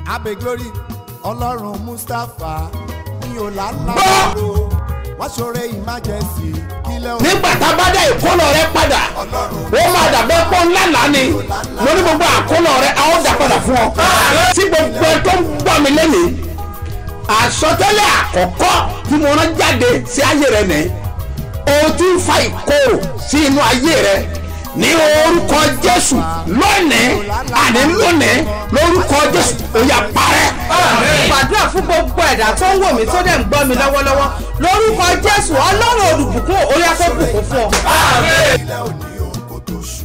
abe glory ọlọ́run mustapha mi ò lálàbàrò wọ́n ṣoore emergency kílẹ̀ òun nígbà tá a bá dá ìkólọ rẹ padà ó máa dàbẹ́ pọ́ ńlá lánì mo ní gbogbo àkólọ rẹ a ó dà padà fún ọ. tí gbogbo ẹ tó ń gbọ́ mi lẹ́nìí àsọtẹ́lẹ̀ àkọ́kọ́ tí mo rán jáde sí ayé rẹ nìyí o ti ń fa ìkorò sí inú ayé rẹ ní orúkọ jésù lónìí àní lónìí lórúkọ jésù ó yá parẹ́. gbàdúrà fún gbogbo ẹ̀dá tó ń wò mí tó dẹ̀ ń gbọ́ mi lọ́wọ́lọ́wọ́ lórúkọ jésù ọlọ́run olùbùkún orí afẹ́bùkún fún ọ. kílẹ̀ òní òun kò tó ṣù.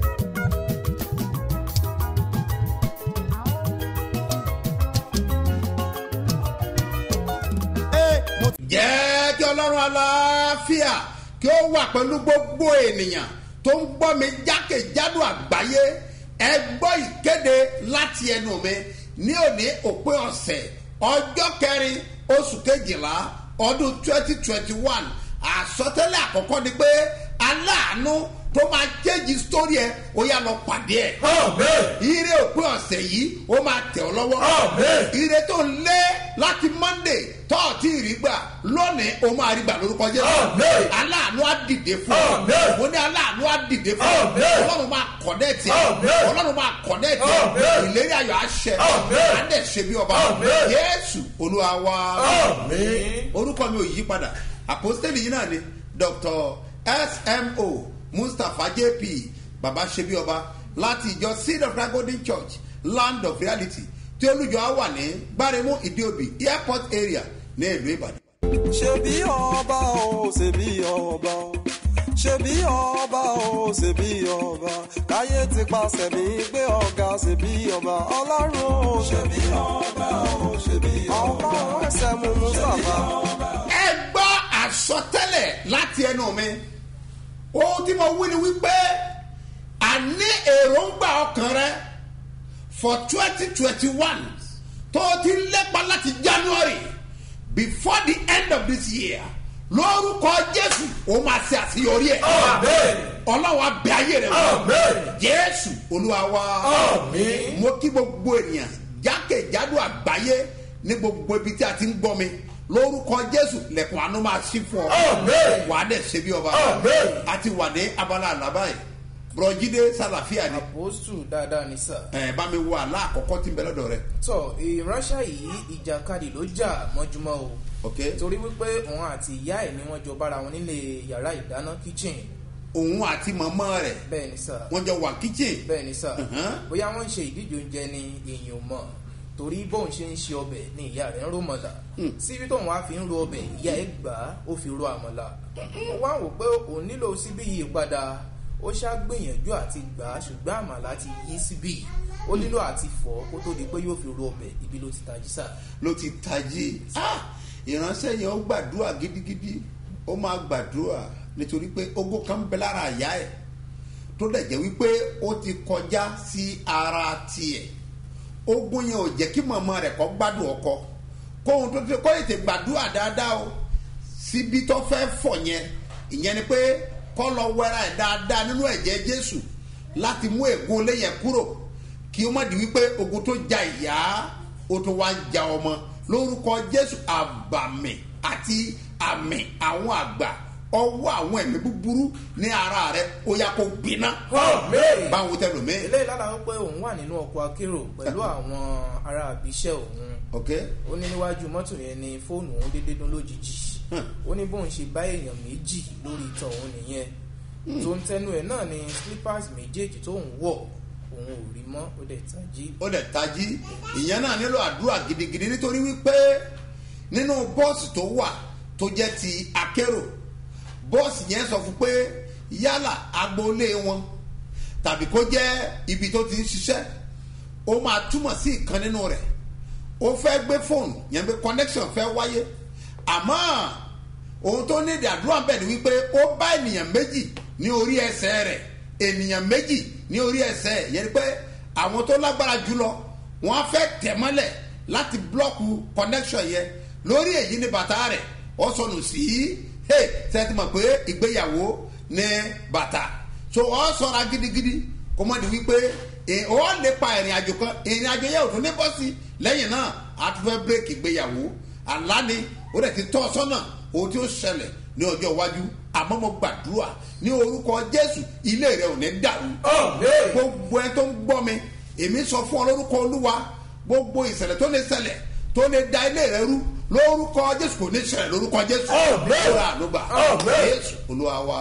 Ee, mo ti jẹ́ kí ọlọ́run aláfíà kí ó wà pẹ̀lú gbogbo ènìyàn tó ń gbọ́ mi jákèjádò àgbáyé ẹ gbọ́ ìkéde láti ẹnu mi ní òní òpin ọ̀sẹ̀ ọjọ́ kẹrin oṣù kejìlá ọdún twenty twenty one àsọtẹ́lẹ̀ àkọ́kọ́ ni pé aláàánú tó máa jẹ́jì sórí ẹ ó yà lọ pàdé ẹ. ire òpin ọ̀sẹ̀ yìí ó máa tẹ̀ ọ́ lọ́wọ́. ire tó ń lé láti monday tọ́ọ̀tì rí gbà lónìí ó máa rí gbà lórúkọ jésù. aláàánú á dìde fún ọ. mo ní aláàánú á dìde fún ọ. ọlọ́run máa kọ̀dẹ́ẹ̀tì ẹ. ọlọ́run máa kọ̀dẹ́ẹ̀tì ẹ. ìlérí ayọ̀ àṣẹ. á dẹ̀ ṣe bí ọba. yéésù olúwa wá. orúkọ mi ò yí padà àpòstélì yìí náà ni dr smo mustapha jp baba ṣebi ọba láti ìjọ seed of God golden church land of reality tí olùjọ á wà ní gbáremú ìdíòbí airport area ní ìlú ìbàdàn. ṣebí ọba o ṣebí ọba o ṣebí ọba o ṣebí ọba káyé ti pàṣẹ mi gbé ọ̀gá ṣebí ọba ọlọ́run o ṣebí ọba o ṣebí ọba ọlọ́run ẹsẹ̀ mú mustapha. ẹ gbọ́ àsọtẹ́lẹ̀ láti ẹnu mi ohun tí mo wí ni wípé àní èròǹgbà ọkàn rẹ for twenty twenty one tó o ti lépa láti january before the end of this year lórúkọ jésù ó máa ṣe àṣeyọrí ẹ ọlọ́wọ́ abẹ ayé rẹ wọ jésù olúwa wa mo kí gbogbo ènìyàn jákèjádò àgbáyé ní gbogbo ibi tí a ti ń gbọ́ mi lórúkọ jésù lẹ̀kùn àánú máa ṣí fún ọ wàá dẹ̀ ṣe bí ọba a ti wà ní abala àlábá yìí bùrọ̀jídé sàlàfíà ni àpòstù dáadáa ní sà. ẹ bá mi wo àlá àkọ́kọ́ tí ń bẹ lọ́dọ̀ rẹ tọ ìránṣẹ́ yìí ìjàkadì ló jà mọ́júmọ́ o ok torí wípé òun àti ìyá ẹ̀ ni wọ́n jọ bára wọn nílé yàrá ìdáná kitchen òun àti mọ̀mọ́ rẹ̀ bẹ́ẹ̀ ni sà wọ́n jọ wà kíchìn bẹ́ẹ̀ ni sà Mhm. bóyá wọ́n ń ṣe ìdíje oúnjẹ ni èèyàn ò mọ̀ torí bóun ṣe ń ṣe ọbẹ̀ ni ìyá rẹ̀ ń ró mọ̀lá síbi tóun wá fi ń ro ọbẹ̀ ìyá ẹ̀ gbà á ó fi ro àmọ̀là ó wá wò pé òun nílò síbí yìí padà ó ṣá gbìyànjú àti gbà á ṣùgbọ́n àmàlà ti yí síbí ó nílò àti fọ́ kó tó di pé yóò fi ro ọbẹ̀ ibi ló ti tají sà. ló ti tají Ah! ìránṣẹ́ yẹn ó gbàdúrà gidigidi ó máa gbàdúrà nítorí pé ogó kan ń bẹ lára àyà ẹ̀ tó dẹ̀ jẹ́ wípé ó ti kọjá sí ara tiẹ̀ ogun yẹn ò jẹ́ kí mọ̀mọ́ rẹ̀ kọ́ gbádùn ọkọ kóhun tó ti kọ́ ètè gbàdúrà dáadáa o síbi tó fẹ́ fọ̀ yẹn ìyẹn ni pé kọ́ lọ wẹ́ra ẹ̀ dáadáa nínú ẹ̀jẹ̀ jésù láti mú ègún léyẹ̀ kúrò kí ó má di wípé ogun tó ja ìyá ó tún wá ń ja ọmọ lórúkọ jésù àbàmì àti àmì àwọn àgbà ọwọ́ àwọn ẹ̀mí búburú ní ara rẹ ó yá kó gbiná báwo tẹ lómi eléyìí lára wípé òun wà nínú ọkọ̀ akérò pẹ̀lú àwọn ará àbíṣẹ́ òun ok ó ní níwájú mọ́tò yẹn ni fóònù òun dédé dún lójijì ó ní bóun ṣe bá èèyàn méjì lórí ìtàn òun nìyẹn tó ń tẹnu ẹ̀ náà ni slippers méjèèjì tó ń wọ̀ òun ò rí mọ́ ó dẹ̀ tají ó dẹ̀ tají ìyẹn náà nílò àdúrà gidigidi nítorí wípé nínú bọ́ọ̀sì tó wà tó jẹ́ ti akérò bọ́ọ̀sì yẹn sọ fún pé yálà agboolé wọn tàbí kó jẹ́ ibi tó ti ń ṣiṣẹ́ ó máa túmọ̀ sí ìkan nínú rẹ̀ ó fẹ́ gbé fóònù yẹn pé connection fẹ́ wáyé àmọ́ ohun tó ní ìdàdúrà bẹ̀ ni wípé ó bá ènìyàn méjì ní orí ẹsẹ̀ rẹ̀ ènìyàn méjì ní orí ẹsẹ̀ ẹ̀ yẹn ni pé àwọn tó lágbára jùlọ wọ́n á fẹ́ tẹ̀ mọ́lẹ̀ láti blọ́ọ̀kù connection yẹn lórí èyí ni bàtà rẹ̀ ó sọnù sí hey sẹ́tì mọ̀ pé ìgbéyàwó ní bàtà so ọ sọra gidigidi kó mọ̀ ní wípé ẹ, ọ lè pa ìrìn àjò kan ìrìn àjò yẹn ò tún ní bọ́ sí lẹ́yìn náà a tún fẹ́ bírèkì ìgbéyàwó àlá ni ó dẹ̀ ti tọ́ ọ sọ́nà ohun tí ó ṣẹlẹ̀ ní ọjọ́ iwájú àmọ́ mo gbàdúrà ní orúkọ jésù ilé rẹ ò ní dàrú gbogbo ẹ tó ń gbọ́ mi èmi sọ fún ọ lórúkọ olúwa gbogbo ìṣẹ̀lẹ̀ tó lè ṣẹlẹ̀ tó lè da ilé rẹ rú lórúkọ jésù kò ní ṣẹlẹ̀ lórúkọ jésù lóra ànúgbà jésù olúwa wa.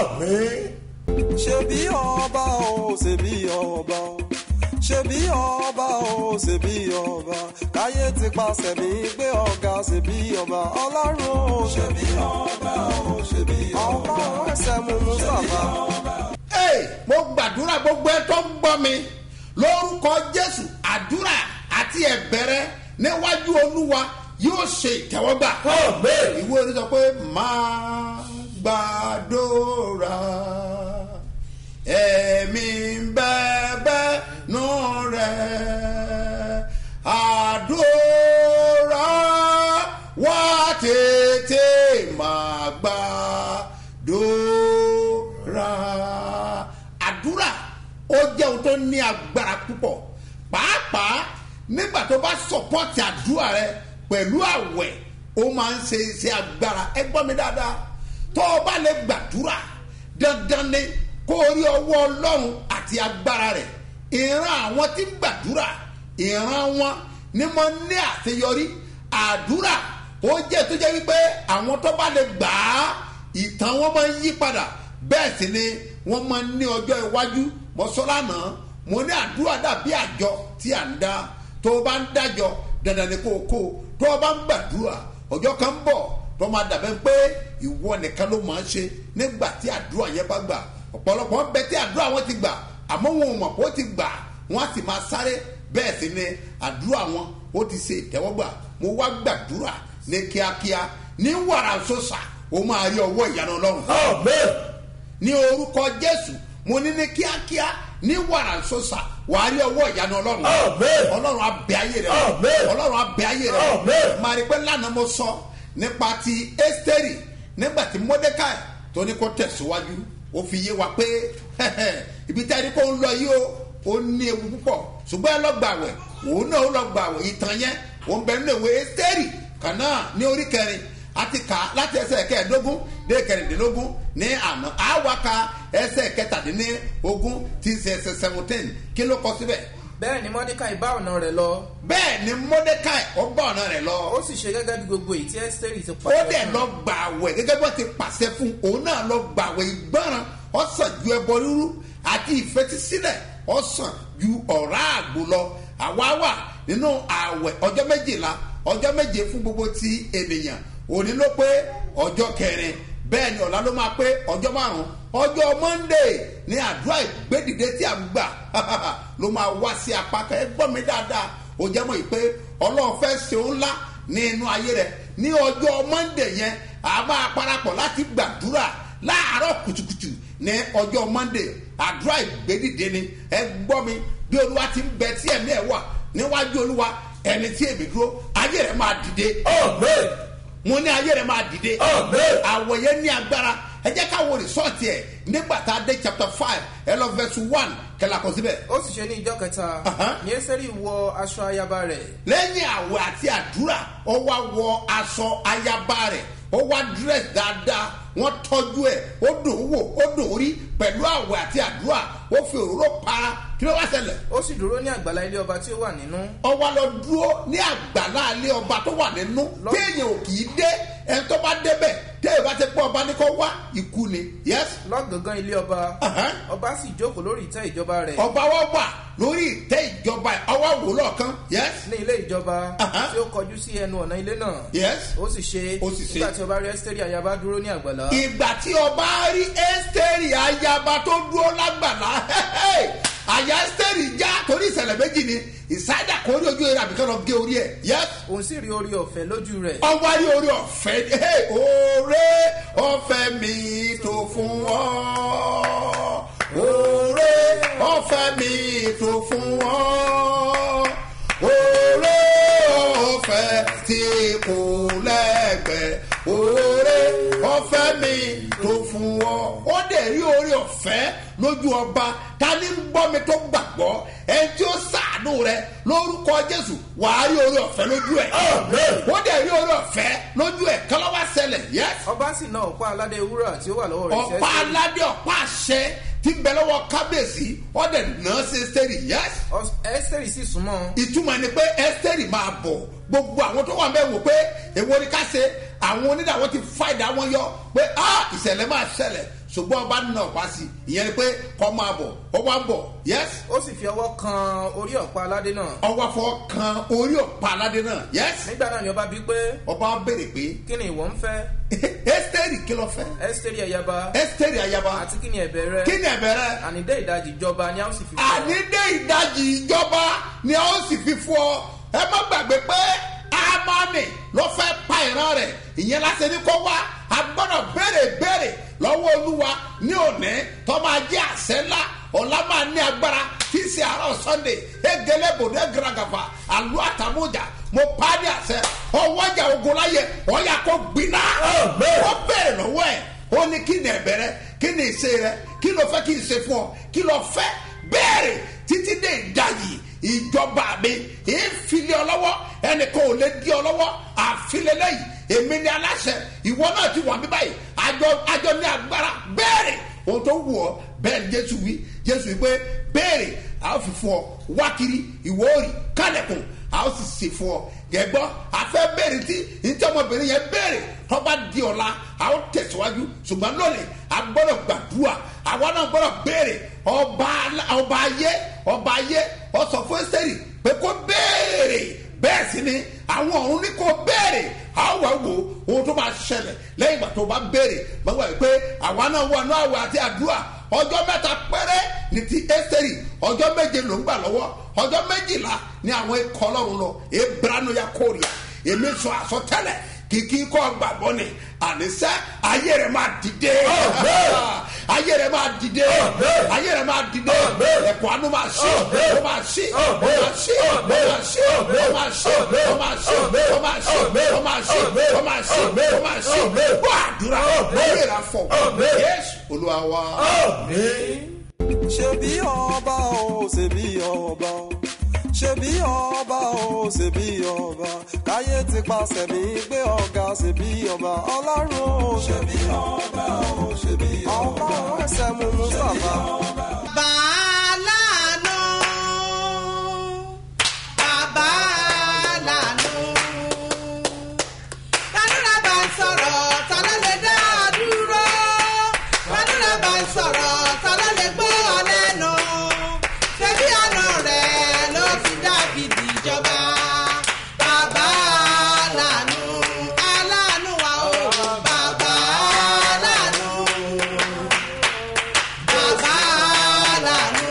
ṣebí ọba o ṣebí ọba o ṣebí ọba o ṣebí ọba káyé ti pàṣẹ mi gbé ọ̀gá ṣebí ọba ọlọ́run o ṣebí ọba o ṣebí ọba ọlọ́run ẹsẹ̀ mú mustapha. Hey, mo gbàdúrà gbogbo ẹ tó ń gbọ́ mi lórúkọ jésù àdúrà àti ẹ̀bẹ̀rẹ̀ níwájú olúwa yóò ṣe ìtẹ́wọ́gbà. ìwé orí sọ pé máa gbàdúrà ẹ̀mí bẹ́ẹ̀bẹ́ nù rẹ̀ àdúrà wá tètè máa gbàdúrà àdúrà ó jẹ́ ohun tó ní agbára púpọ̀ pàápàá nígbà tó bá sọpọ́tì àdúrà rẹ pẹ̀lú àwẹ̀ ó máa ń ṣe iṣẹ́ agbára ẹ gbọ́ mi dáadáa tó o bá lè gbàdúrà dandan ni kó o rí ọwọ́ ọlọ́run àti agbára rẹ̀ ìran àwọn tí ń gbàdúrà ìran wọn ni mo ní àṣeyọrí àdúrà ó jẹ́ tó jẹ́ wípé àwọn tó bá lè gbà á ìtàn wọn máa ń yí padà bẹ́ẹ̀ sì ni wọ́n máa ń ní ọjọ́ iwájú mọ́sọ́lánà mo ní àdúrà dàbí àjọ tí à ń dá tó o bá ń dájọ dandan ni kó o kó o tó o bá ń gbàdúrà ọjọ́ kan ń bọ̀ tó máa dàbẹ́ pé ìwọ nìkan ló máa ń ṣe nígbà tí àdúrà yẹn bá gbà ọ̀pọ̀lọpọ̀ ń bẹ tí àdúrà wọn ti gbà àmọ́ wọn ò mọ̀ pé ó ti gbà wọ́n á sì máa sáré bẹ́ẹ̀ sì ni àdúrà wọn ó ti ṣe ìtẹ́wọ́gbà mo wá gbàdúrà ní kíákíá ní wàrà sọ́sà ó máa rí ọwọ́ ìyanu ọlọ́run ní orúkọ jésù mo ní ní kíákíá ní wàrà sọ́sà wàá rí ọwọ́ ìyanu ọlọ́run ọlọ́run abẹ ayé rẹ ọlọ́run abẹ ayé rẹ máa rí pé lánàá mo sọ nípa ti ẹ́sítẹ́rì nígbà tí mọ́dékàì tó ní kó tẹ̀síwájú ó fi yé wa pé ibi tí a ní kó ń lọ yìí o ó ní ewu púpọ̀ ṣùgbọ́n ẹ lọ gbà wẹ̀ òun náà ó lọ gbà wẹ̀ ìtàn yẹn òun bẹ nínú ìwé ẹ́sítẹ́rì kan náà ní orí kẹrin àti kà láti ẹsẹ̀ kẹẹ̀ẹ́dógún dé kẹrìndínlógún ní àná àwa ka ẹsẹ̀ kẹtàdínlógún tí ń ṣe ẹsẹ̀ seventeen kí ló kọ síbẹ̀ bẹ́ẹ̀ ni mọ́dékàì bá ọ̀nà rẹ̀ lọ bẹ́ẹ̀ ni mọ́dékàì ọgbà ọ̀nà rẹ̀ lọ ó sì ṣe gẹ́gẹ́ bí gbogbo èyí tí ẹ́sítẹ́rì ti ó pàṣẹ dẹ̀ fún. lọ gbà wẹ̀ gẹ́gẹ́ bó ti pàṣẹ fún òun náà lọ gbà wẹ̀ ìgbọràn ọ̀sán ju ẹbọ rírú àti ìfetísílẹ̀ ọ̀sán ju ọ̀rá àgbò lọ àwa wà nínú àwẹ̀ ọjọ́ méjìlá ọjọ́ méje fún gbogbo ti ènìyàn òní ló pé ọjọ́ kẹrin bẹ́ẹ̀ ni ọ̀la ló máa pé ọjọ́ márùn-ún ọjọ́ monday ní àdúrà ìgbédìde tí a ń gbà ló máa wá sí apá kan ẹ gbọ́ mi dáadáa ó jẹ́ mọ́ yìí pé ọlọ́run fẹ́ ṣe ó ńlá ní inú ayé rẹ̀ ní ọjọ́ monday yẹn a máa parapọ̀ láti gbàdúrà láàárọ̀ kùtùkùtù ní ọjọ́ monday àdúrà ìgbédìde ni ẹ gbọ́ mi bí olúwa ti ń bẹ tí ẹ̀mí ẹ̀ wà níwájú olúwa ẹni tí èmi dúró ayé rẹ̀ máa dìde mo ní ayé rẹ̀ máa dìde àwọ̀ yẹn ní agbára ẹ jẹ́ ká wo rìsọ́ọ̀tì ẹ̀ nígbà tá a dé chapter five ẹ lọ verse one kẹlẹ́ àkọsí bẹ́ẹ̀. ó sì ṣe ní ìjọ kẹta Aha. ní ẹ́sítẹ́rì wọ aṣọ ayaba rẹ̀ lẹ́yìn àwẹ̀ àti àdúrà ó wá wọ aṣọ ayaba rẹ̀ ó wá dírẹ́sì dáadáa wọ́n tọ́jú ẹ̀ ó dùn ún wò ó dùn ún rí pẹ̀lú àwẹ̀ àti àdúrà ó fi òróró para kí ló wá ṣẹlẹ̀ ó sì dúró ní àgbàlá ilé ọba tí ó wà nínú ó wá lọ dúró ní àgbàlá alẹ́ ọba tó wà nínú Lọ- téèyàn ò kì í dé ẹni tó bá débẹ̀ téèyàn bá ti pọ́ ọba ní kó wá ikú ni yes lọ́gàngán ilé ọba Aha. ọba sì jókòó lórí ìtẹ́ ìjọba rẹ̀ ọba wa wà lórí ìtẹ́ ìjọba ẹ̀, ọwọ́ wò lọ́ọ̀kan yes ní ilé ìjọba Aha. tí ó kọjú sí ẹnu ọ̀nà ilé náà yes ó sì ṣe Ó sì ṣe. nígbà tí ọba rí ẹ́sítẹ́rì ayaba dúró ní àgbàlá ìgbà tí ọba rí ẹ́sítẹ́rì ayaba tó dúró lágbàlá àyà ẹ́sítẹ́rì já torí ìṣẹ̀lẹ̀ méjì ni ìsáyà kò rí ojú rẹ̀ àbíkẹ́ lọ gé orí ẹ̀ yes òun sì rí orí ọ̀fẹ́ lójú rẹ̀ ọwọ́ rí orí ọ̀fẹ́ hey, oore ọ̀fẹ́ mi tó fún ọ oore ọ̀fẹ́ mi tó fún ọ oore ọ̀fẹ́ tí kò lẹ́gbẹ̀ẹ́ oore ọ̀fẹ́ mi tó fún ọ ó dẹ̀ rí orí ọ̀fẹ́ lójú ọba ta ni ń gbọ́ mi tó gbàgbọ́ ẹni tí ó sàánú rẹ lórúkọ jésù wàá rí orí ọ̀fẹ́ lójú ẹ̀ ó dẹ̀ rí orí ọ̀fẹ́ lójú ẹ̀ kọ́lọ́wá ṣẹlẹ̀ yẹ́sì ọba sì náà ọ̀pá aládé wúrà tí ó wà lọ́wọ́ rẹ̀ ọ̀pá aládé ọ̀pá àṣẹ tí ń bẹ lọ́wọ́ kábíyèsí ọ̀dẹ̀ náà ṣe sẹ́rì yẹ́sì ẹ́sítẹ́rì sì súnmọ́ ìtumọ̀ ni pé ẹ́sítẹ́rì máa bọ̀ gbogbo àwọn tó wà bẹ́ẹ̀ wò pé èwo ni ká ṣe àwọn onídàáwọ́ ti fa ìdá wọn yọ pé a ìṣẹ̀lẹ̀ máa ṣẹlẹ̀ ṣùgbọ́n ọba nínú ọ̀pá sí ìyẹn ni pé kọ́ máa bọ̀ ọwọ́ á bọ̀ yẹ́sì ó sì fi ọwọ́ kan orí ọ̀pá aládé náà ọwọ́ afọ kan orí ọ̀pá aládé náà yẹ́sì nígbà náà ni ọba bí pé ọba béèrè pé kí ni ìwọ ń fẹ́ ẹ́sítẹ́rì kí ló fẹ́ ẹ́sítẹ́rì ẹ̀yaba ẹ́sítẹ́rì ayaba àti kí ni ẹ̀bẹ̀ rẹ kí ni ẹ̀bẹ̀ rẹ ànídé ìdajì ìjọba ni a ó sì fi fún ọ. ànídé ìdajì ìjọba ni a ó sì fi fún ọ ẹ má gbàgbé pé amani ló fẹ́ pa ìran rẹ̀ ìyẹn lásán ní kó wá a gbọ́dọ̀ béèrè béèrè lọ́wọ́ olúwa ní òní tó máa jẹ́ àṣẹ ńlá ọ̀la máa ní agbára tí í ṣe àárọ̀ sunday egele bòde garagafa àlù àtàmújà mo pa á ní àṣẹ ọwọ́jà ogun láyé ọ̀yà kó gbiná ó béèrè lọ́wọ́ ẹ̀ ó ní kí ni ẹ̀bẹ̀ rẹ kí ni ìṣe rẹ kí ló fẹ́ kí n ṣe fún ọ kí ló fẹ́ béèrè títí dé ìdajì ìjọba mi ìfilẹ̀ ọlọ́wọ́ ẹnìkan ò lè di ọlọ́wọ́ àfilẹ̀ lẹ́yìn èmi ni aláṣẹ ìwọ náà ti wà mí báyìí àjọ àjọ ní agbára béèrè ohun tó wù ọ bẹ́ẹ̀ ni jésù wí jésù wí pé béèrè a ó fi fún ọ wákiri ìwọ òrì kálẹ̀kùn a ó sì sè fún ọ gẹ̀gbọ́ afẹ́ béèrè tí ntí ọmọbìnrin yẹn béèrè tọ́ba di ọ̀la a ó tẹ̀síwájú ṣùgbọ́n lónìí a gbọ́dọ̀ gbàdúrà àwa náà gbọ́dọ̀ béèrè ọba ọba ayé ọba ayé ọsọ fún ẹsẹ̀rì pé kó béèrè bẹ́ẹ̀ sì ni àwọn ọ̀run ní kó béèrè àwọn wà wò ohun tó máa ṣẹlẹ̀ lẹ́yìn ìgbà tó bá béèrè gbọ́dọ̀ wà pé àwa náà wà náà àwẹ̀ àti àdúrà ọjọ́ mẹ́ta péré ní ti ẹsẹ̀rì ọjọ́ méje ló ń gbà lọ́wọ́ ọjọ́ méjìlá ní àwọn ikọ̀ ọlọ́run lọ ebranu ya kórìà èmi sọ àsọtẹ́lẹ̀ kìkì kọ́ gbàgbọ́ ni ànísẹ́ ayé rẹ̀ máa dìde ayé rẹ̀ máa dìde ayé rẹ̀ máa dìde ẹ̀kọ́ àánú máa ṣí ó máa ṣí ó máa ṣí ó máa ṣí ó máa ṣí ó máa ṣí ó máa ṣí ó máa ṣí ó máa ṣí ó máa ṣí gbọ́ àdúrà ayé rẹ̀ fọ̀ yéésù olúwa wa. ṣebí ọba o ṣebí ọba o ṣebí ọba o ṣebí ọba káyé ti pàṣẹ mi gbé ọ̀gá ṣebí ọba ọlọ́run o ṣebí ọba o ṣebí ọba ọba ẹsẹ̀ mú mustapha. Bàálànà, bàbálànà. Tàdúrà bá ń sọ̀rọ̀, ta ló lè dá a dúró? Tàdúrà bá ń sọ̀rọ̀, ta ló lè gbọ́ ọ lẹ́nu? Ṣebí àná rẹ̀ ló fi Dáfídì jọba. Bàbálànà, aláàánú wa o, bàbálànà bàbá lànà.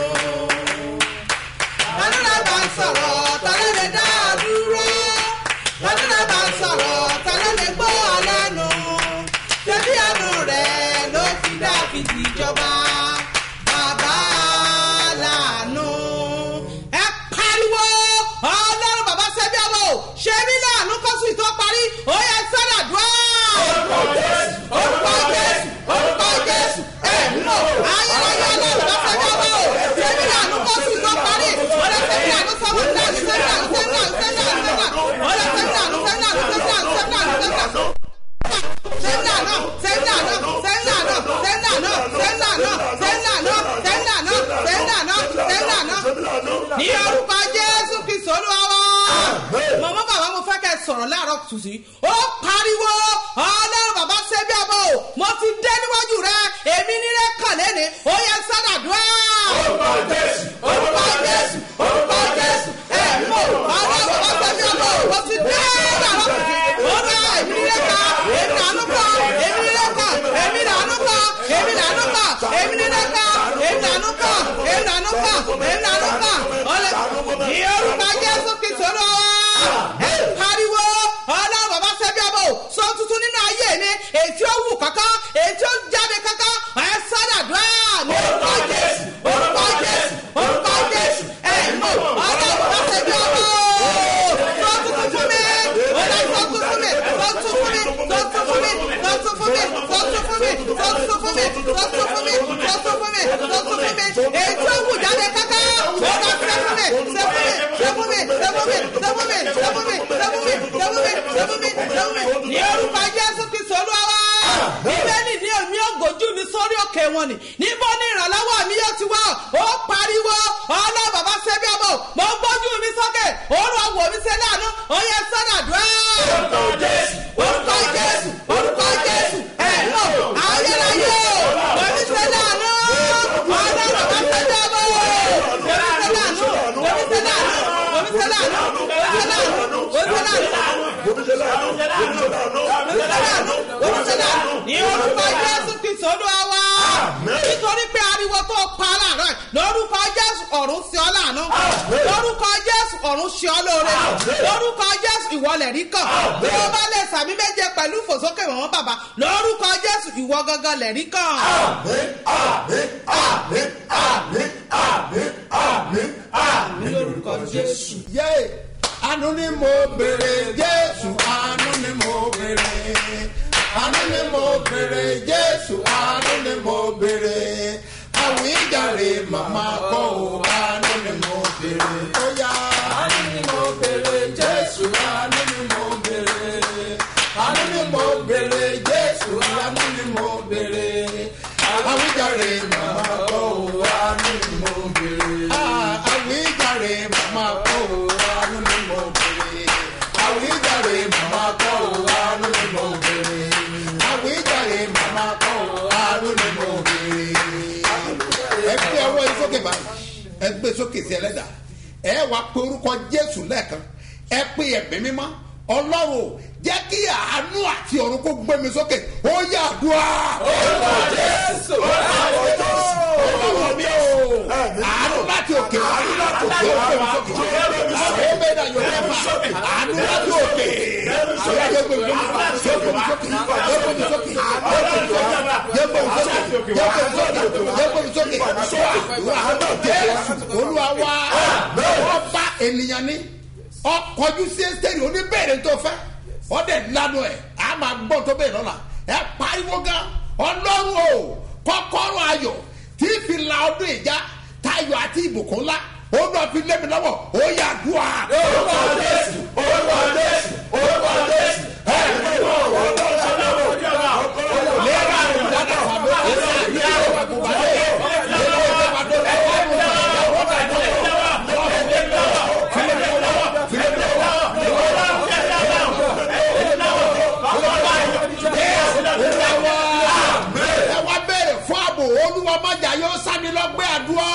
Tàdúrà bá ń sọ̀rọ̀, ta ló lè dá a dúró? Tàdúrà bá ń sọ̀rọ̀, ta ló lè gbọ́ ọ lẹ́nu? Ṣebí àánú rẹ̀ ló fi Dáfídì jọba? Bàbá lànà. Ẹ pariwo! Ọlọ́run bàbá ṣẹ́bí ọmọ o! Ṣebí láàánú kọ́sù ìtọ́ parí, ó yẹ sọ́dà dùn orúkọ jésù orúkọ jésù orúkọ jésù ẹ̀mí o ayérayé ọlọ́run bá fẹ́ jábọ̀ o sẹ́mi àánú kọ́ sí tó parí ọ̀rẹ́ sẹ́mi àánú sọ́wọ́ sẹ́mi àánú sẹ́mi àánú sẹ́mi àánú sẹ́mi àánú sẹ́mi àánú ọ̀rẹ́ sẹ́mi àánú sẹ́mi àánú sẹ́mi àánú sẹ́mi àánú sẹ́mi àánú sẹ́mi àánú sẹ́mi àánú sẹ́mi àánú sẹ́mi àánú sẹ́mi àánú sẹ́mi àánú sẹ́mi àánú sẹ́mi àánú sẹ́mi àánú ní orúkọ jésù kristu olúwa wa mọ̀mọ́ bàbá mo fẹ́ kẹ́ ẹ sọ̀rọ̀ láàárọ̀ tùsí ó pariwo ọlọ́run bàbá ṣe bí ọmọ o mo ti dé níwájú rẹ èmi nílé kàn lẹ́ni ó yẹ sádàdúrà. orúkọ jésù orúkọ jésù orúkọ jésù ẹ mọ ọlọ́run bàbá ṣe bí ọmọ o mo ti dé láàárọ̀ tùsí ó rẹ èmi nílé kàn èmi lànà kàn èmi nílé kàn èmi lànà kàn èmi lànà kàn èmi nílé kàn èmi lànà kàn èmi lànà kàn èmi lànà kàn ọlẹ ní orúkọ jésù kristu lọ ẹ pariwo ọlọ́run bàbá sẹ́bí ọmọ o sọ tuntun nínú ayé mi èyí tí ó wù kankan èyí tí ó jáde kankan ẹ sádàdúrà ní orúkọ jésù sẹ́fúnmi sẹ́fúnmi sẹ́fúnmi sẹ́fúnmi sẹ́fúnmi ní orúkọ jésù kristu olúwa bíbélì ní èmi ògòjú mi sórí òkè wọn ni níbo ni ìrànlọ́wọ́ mi yóò ti wá ó pariwo ọlọ́ bàbá sẹ́bí ọmọ mo gbójú mi sókè òórùn ọwọ́ mi ṣe láàánú ó yẹ sọ́dàdúrà. orúkọ jésù orúkọ jésù orúkọ jésù ẹ̀ lọ ayérayé o mo mi ṣe láàánú ọlọ́ bàbá sẹ́bí ọmọ mo mi ṣe láàánú mo mi ṣe láàánú mo mi ṣe láàánú mo mi ṣe láàánú mo mi ṣe láàánú ní orúkọ jésù kristu olúwa wa nítorí pé ariwo tó pa láàárọ̀ yìí, lórúkọ jésù ọ̀run sí ọ láàánú lórúkọ jésù ọ̀run sí ọ lóore lórúkọ jésù ìwọlẹ̀ rí kàn bí o bá lè sàmì méje pẹ̀lú ìfòsókè mọ̀mọ́ bàbá lórúkọ jésù ìwọ gangan lẹ̀ rí kàn. lórúkọ jésù. yé àánú ni mo bèrè jésù àánú ni mo bèrè àánú ni mo bèrè jésù àánú ni mo bèrè àwíjàre màmá kọ́ ò àánú ni mo bèrè ó yá àánú ni mo bèrè jésù àánú ni mo bèrè àánú ni mo bèrè jésù àánú ni mo bèrè àwíjàre màmá kọ́ ò àánú ni mo bèrè àwíjàre màmá kọ́ ò àánú ni mo bèrè àwíjàre màmá kọ́ ò àánú ni mo bèrè àwíjàre màmá kọ́ ò àánú ni mo bèrè. ẹ gbé ọwọ́ yìí sókè báyìí ẹ gbé sókè sí ẹlẹ́dà ẹ wá pé orúkọ jésù lẹ́ẹ̀kan ẹ pé ẹ̀mí mímọ́ ọlọ́run jẹ́ kí àánú àti ọ̀run kó gbé mi sókè ó yà dùá. orúkọ jésù ọlọ́run mi ò àánú láti òkè àánú láti òkè ó gbé mi sókè ó gbé mi yóò fẹ́ fà àánú láti òkè ó yẹ gbé mi sókè ó gbé mi sókè ó gbé mi sókè ó gbé mi sókè ó gbé mi sókè ó gbé mi sókè ó gbé mi sókè jésù olúwa wá wọ́n bá ènìyàn ní ọkọjú sí ẹsẹ̀rì oníbẹ̀rẹ̀ tó fẹ́ ọdẹ lanu ẹ̀ a máa gbọ́ tó bẹ́ẹ̀ lọ́la ẹ pariwo gan ọlọ́run o kọ́kọ́rọ́ ayọ̀ tí fi la ọdún ìjà tayọ̀ àti ìbùkún ńlá ó lọ fi lé mi lọ́wọ́ ó yà dùn à. orúkọ jésù orúkọ jésù orúkọ jésù ẹ ní ìwọ orúkọ jésù lẹ́yìn àwọn ìdájọ́ àbí ọ̀sẹ̀ ní àwọn àgùnbàdé ẹ wá bẹ̀rẹ̀ fún ààbò olúwa májà yóò sani lọ́gbẹ́ àdúrà.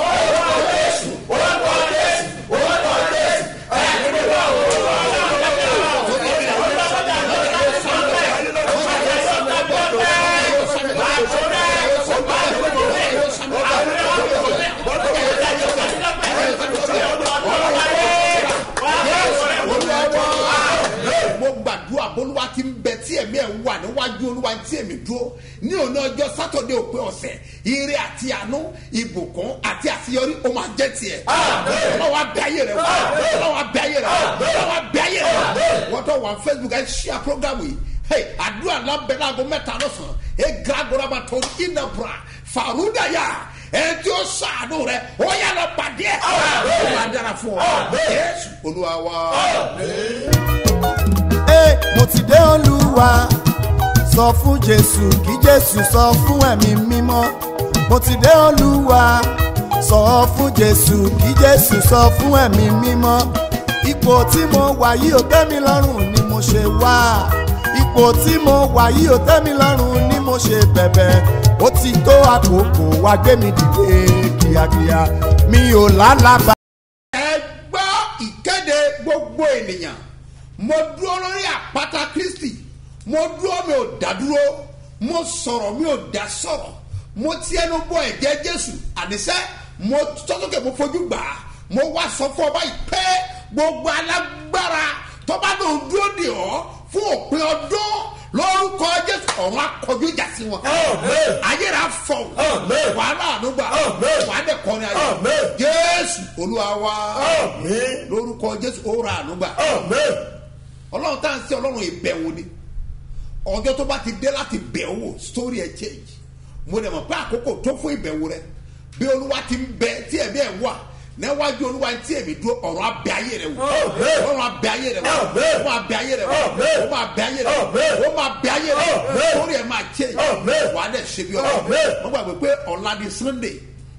mo gbàdúrà bólúwa ti ń bẹ tí ẹ̀mí ẹ̀ wà níwájú olúwa tí èmi dúró ní òní ọjọ́ sátọ̀dẹ̀ òpin ọ̀sẹ̀ ire àti àánú ìbùkún àti àṣeyọrí ó máa jẹ́ tiẹ̀. ọlọ́wọ́ abẹ́ ayé rẹ̀ wò ọlọ́wọ́ abẹ́ ayé rẹ̀ wò ọlọ́wọ́ abẹ́ ayé rẹ̀ wò wọ́n tọ́ wà facebook ẹ̀ ṣíà programu yìí hey àdúrà lábẹ́ láago mẹ́ta lọ́sàn-án ẹ̀ gàgọ́rọ́bà tó ìnàbùrà fàrúdàyà ẹ̀ tí ó sàánú rẹ̀ ó yà lọ pàdé ẹ̀ ó máa dára fún ọ yéésù olúwa wa. Ẹ, mo ti dé olúwa sọ fún jésù kí jésù sọ fún ẹ̀mí mímọ́ mo ti dé olúwa sọ fún jésù kí jésù sọ fún ẹ̀mí mímọ́ ipò tí mo wà yìí ò tẹ́ mi lọ́rùn ni mo ṣe wá ipò tí mo wà yìí ò tẹ́ mi lọ́rùn ni mo ṣe bẹ̀bẹ̀ ó ti tó àkókò wá gbé mi dìde kíákíá mi ò lálàbà. ẹ gbọ́ ìkéde gbogbo ènìyàn mo dúró lórí àpáta kristi mo dúró mi ò dá dúró mo sọ̀rọ̀ mi ò dá sọ̀rọ̀ mo ti ẹnu bọ ẹ̀jẹ̀ jésù àníṣẹ́ mo tọ́sọ́kè mo fojú gbà á mo wá sọ fún ọba yìí pé gbogbo alágbára tọ́ba náà dúró dè ọ́ fún òpin ọdún lórúkọ jésù ọ̀run akọjú ìjà sí wọn ayéra fọ wàhálà ànúgbà wàhálà kọrin ayé jésù olúwa wa lórúkọ jésù ó ra ànúgbà ọlọ́run tá à ń sẹ́ ọlọ́run ìbẹ̀wò ni ọjọ́ tó bá ti dé láti bẹ̀ wò story ẹ̀ change mo dẹ̀ mọ̀ pé àkókò tó fún ìbẹ̀wò rẹ bí olúwa ti ń bẹ tí ẹ̀mí ẹ̀ wà níwájú olúwa tí èmi dúró ọ̀rọ̀ abẹ ayé rẹ wò ọ̀rọ̀ abẹ ayé rẹ wò ó máa bẹ ayé rẹ wò ó máa bẹ ayé rẹ wò ó máa bẹ ayé rẹ wò lórí ẹ̀ máa ṣe wàá dẹ̀ ṣe bí ọ̀rọ̀ wọ́n gbàgbé pé ọ̀la ni sunday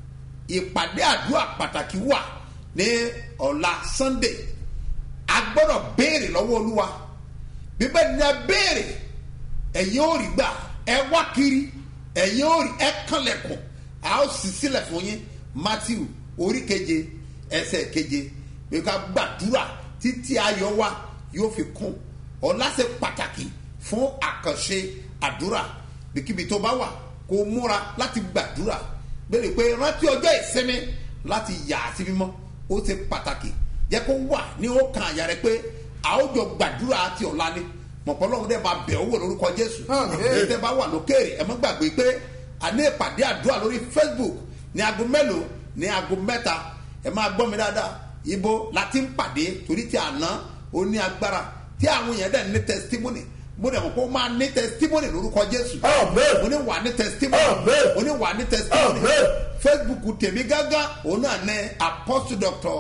ìpàdé àdúrà pàtàkì wà ní ọ̀la sunday a gbọ́dọ̀ béèrè lọ́wọ́ olúwa bíbẹ́ ni a béèrè ẹ̀yin ò rí gbà ẹ wá kiri ẹ̀yin ò rí ẹ kànlẹ̀kùn a ó sì sílẹ̀ fún yín matthew orí keje ẹsẹ̀ keje bí ká gbàdúrà títí ayọ̀ wa yóò fi kún ọ̀la ṣe pàtàkì fún àkànṣe àdúrà bíkíbi tó bá wà kó múra láti gbàdúrà béèrè pé rántí ọjọ́ ìsinmi láti yà á sí mímọ́ ó ṣe pàtàkì jẹ́ kó wà ní ó kan àyà rẹ pé a ó jọ gbàdúrà àti ọ̀la ni mọ̀pọ́lọ́hún dẹ́ máa bẹ̀ ọ́ wò lórúkọ jésù èyí tẹ́ bá wà lókèrè ẹ má gbàgbé pé a ní ìpàdé àdúrà lórí facebook ní aago mélòó ní aago mẹ́ta ẹ máa gbọ́ mi dáadáa ibo láti ń pàdé torí ti àná ó ní agbára tí àwọn èèyàn dẹ̀ ní testimony mo dẹ̀ mọ̀ pé ó máa ní testimony lórúkọ jésù mo ní wà ní testimony mo ní wà ní testimony facebook tèmi gángan òun náà ní apostle doctor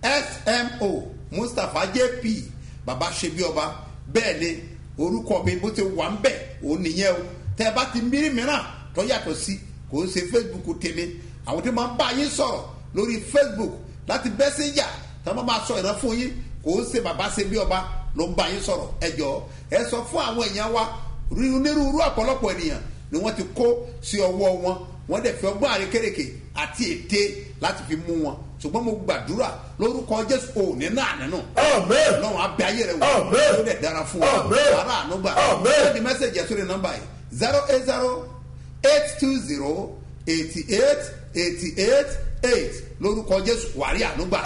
smo mustapha jp baba ṣebi ọba bẹ́ẹ̀ ni orúkọ mi bó ti wà ń bẹ̀ òun nìyẹn o tẹ́ ẹ bá ti mírí mìíràn tó yàtọ̀ sí kò ń ṣe facebook tèmi àwọn tí máa ń bá yín sọ̀rọ̀ lórí facebook láti bẹ́ sí yà tí wọ́n máa sọ ìran fún yín kò ń ṣe baba ṣebi ọba ló ń bá yín sọ̀rọ̀ ẹ jọ ẹ sọ fún àwọn èèyàn wa onírúurú ọ̀pọ̀lọpọ̀ ènìyàn ni wọ́n ti kó sí ọwọ́ wọn wọ́n dẹ̀ fi ọgbọ́n àrékèrèké àti ète láti fi mú wọn ṣùgbọ́n mo gbàdúrà lórúkọ jésù ò ní náà nínú lọ́run abẹ́ ayé rẹ̀ wò ó dẹ̀ dára fún ọ ara àánú gbà sẹ́ni mẹ́sẹ̀gì ẹ̀ sórí nọ́mbà yìí zero eight zero eight two zero eighty eight eighty eight eight lórúkọ jésù wàrí àánú gbà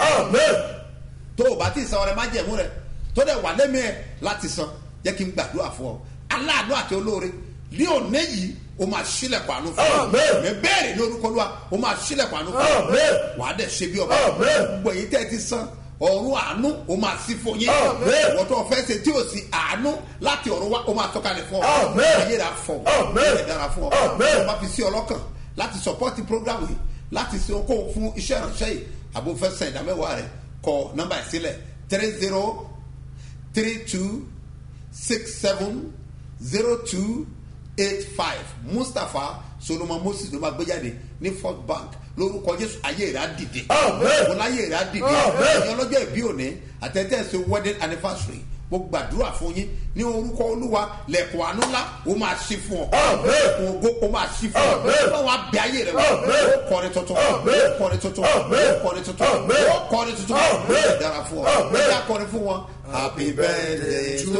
tó o bá ti san ọrẹ má jẹ̀mú rẹ tó dẹ̀ wà lẹ́mí ẹ̀ láti san jẹ́ kí n gbàdúrà fún ọ aláàánú àti olóore ní òní yìí o máa sílẹ̀kùn àánú fún ọ mẹ bẹ́ẹ̀rẹ̀ ní orúkọ lóa o máa sílẹ̀kùn àánú fún ọ wàá dẹ̀ ṣe bí ọba gbogbo èyí tẹ́ ẹ ti san ọ̀run àánú o máa sí fún yín ìwọ́n tó fẹ́ ṣe tí o sì àánú láti ọ̀run wá o máa tọ́kalẹ̀ fún ọ ayé rà fọ ayé dára fún ọ ọ máa fi sí ọlọ́kàn láti sọpọ́tì program yìí láti ṣe okòwò fún iṣẹ́ ìránṣẹ́ yìí àbò fẹ́ sàn ìdámẹ́wàá rẹ̀ kọ nọ́mbà ìsílẹ̀ three zero three two six seven zero two eight five mustapha solomon moses ló máa gbé jáde ní first bank lórúkọ jésù ayé rẹ̀ á dìde wọn láyé rẹ̀ á dìde ẹ̀yin ọlọ́jọ́ ìbí òní àtẹ̀tẹ̀sẹ̀ wedding anniversary mo gbàdúrà fún yín ní orúkọ olúwa lẹ̀kọ̀ àánú ńlá ó máa ṣí fún ọ lẹ̀kùn ògo ó máa ṣí fún ọ báwa bẹ ayé rẹ wọ ó kọrin tuntun ó kọrin tuntun ó kọrin tuntun ó kọrin tuntun ó dára fún ọ ó yà kọrin fún wọn. happy birthday to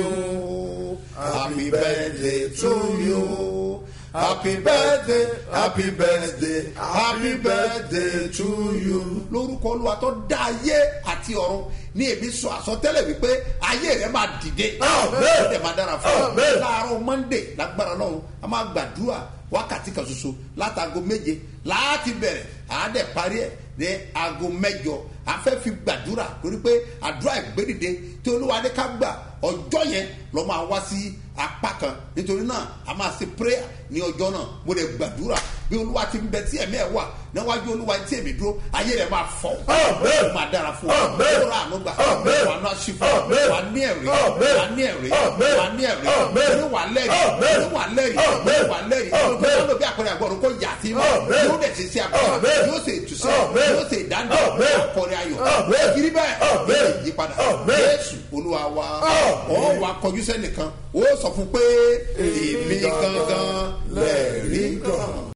you happy birthday to you happy birthday happy birthday happy birthday to you. lórúkọ olúwa tó dá ayé àti ọ̀run ní èmi sọ àsọtẹ́lẹ̀ wípé ayé rẹ̀ máa dìde ó dẹ̀ máa dára fún ọ láàárọ̀ monday lágbára lọ́run a máa gbàdúrà wákàtí kan ṣoṣo látago méje láti bẹ̀rẹ̀ àádẹ́ parí ẹ̀ ní aago mẹ́jọ afẹ́ fi gbàdúrà torí pé àdúrà ìgbédìde tí olúwa ní ká gbà ọjọ́ yẹn lọ́ máa wá sí apá kan nítorí náà a máa ṣe prayer ní ọjọ́ náà mo lè gbàdúrà bí olúwa ti ń bẹ tí ẹ̀mí ẹ̀ wà níwájú olúwa tí èmi dúró ayé rẹ̀ máa fọ̀ ó máa dára fún ọ ó rà àánú gbà wà á náà sí fún ọ wà á ní ẹ̀rí wà á ní ẹ̀rí wà á ní ẹ̀rí ní wà á lẹ́rìí ní wà á lẹ́rìí ní wà á lẹ́rìí kó tó ló bí àpẹẹrẹ àgbọ̀rún kó yà sí mọ́ yóò dẹ̀ ṣe sí àpẹẹrẹ yóò ṣe ìtúsẹ́ yóò ṣe ìdáná akọrin ayọ̀ wọ́n kiri bẹ́ẹ̀ yóò yí padà jésù olúwa wa ọ̀ wà kọjú sẹ́nìkan ó sọ fún pé èmi gangan lẹ́ẹ̀rí gan.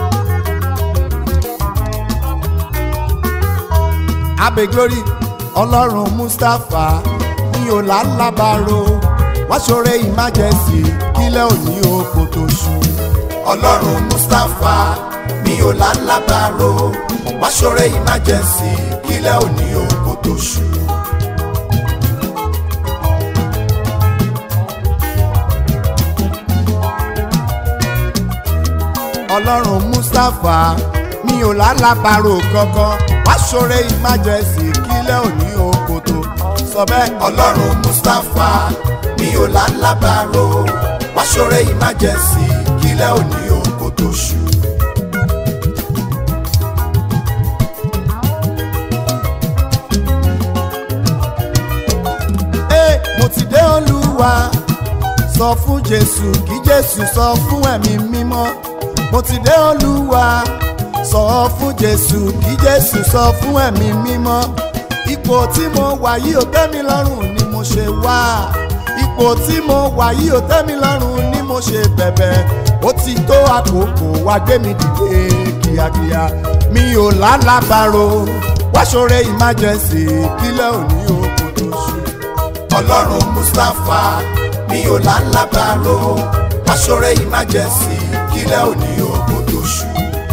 abe glory ọlọ́run mustapha ní ọ̀làlábàárò wá ṣoore emergency kílẹ̀ òní oko tó ṣú. ọlọ́run mustapha ní ọ̀làlábàárò wá ṣoore emergency kílẹ̀ òní oko tó ṣú. ọlọ́run mustapha mi ò lálàbàrò kankan wá ṣoore emergency kílẹ̀ òní òkòtò sọ bẹ́ẹ̀. ọlọ́run mustapha mi ò lálàbàrò wá ṣoore emergency kílẹ̀ òní òkòtò ṣù. olúwa sọ fún jésù kí jésù sọ fún ẹ̀mí mímọ́ mo ti dé olúwa sọ fún jésù kí jésù sọ fún ẹ̀mí mímọ́ ipò tí mo wà yìí ò tẹ́ mi lọ́rùn ni mo ṣe wá ipò tí mo wà yìí ò tẹ́ mi lọ́rùn ni mo ṣe bẹ̀bẹ̀ ó ti tó àkókò wá gbé mi dìde kíákíá mi ò lálàbàrò wáṣọrẹ emergency kílẹ̀ òní òkú tó ṣù. ọlọ́run mustapha mi ò lálàbàrò wáṣọrẹ emergency kílẹ̀ òní òkú tó ṣù.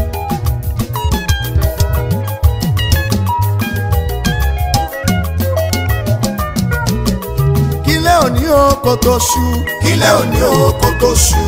kílẹ̀ òní òkú tó ṣù. kílẹ̀ òní òkú tó ṣù.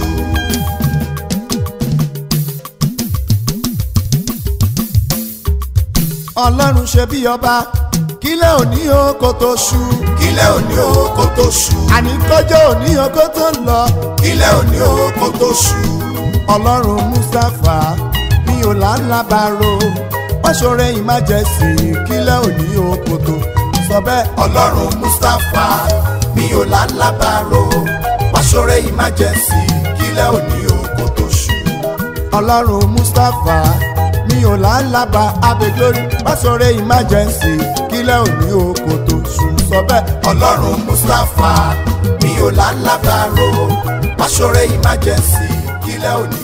ọlọ́run ṣe bí ọba kílẹ̀ òní oko tó ṣú. kílẹ̀ òní oko tó ṣú. àní kọjọ́ òní oko tó ń lọ. kílẹ̀ òní oko tó ṣú. ọlọ́run mustapha mi ò lálábàárò wọ́n ṣoore ìmájẹsì kílẹ̀ òní oko tó. sọ bẹ́ẹ̀ ọlọ́run mustapha mi ò lálábàárò wọ́n ṣoore ìmájẹsì kílẹ̀ òní oko tó ṣú. ọlọ́run mustapha mi ò lálábà abẹ́glórí pásọ̀rẹ́ emergency kílẹ̀ òní oko tó sùn sọ bẹ́ẹ̀. ọlọ́run mustapha mi ò lálábà ro pásọ̀rẹ́ emergency kílẹ̀ òní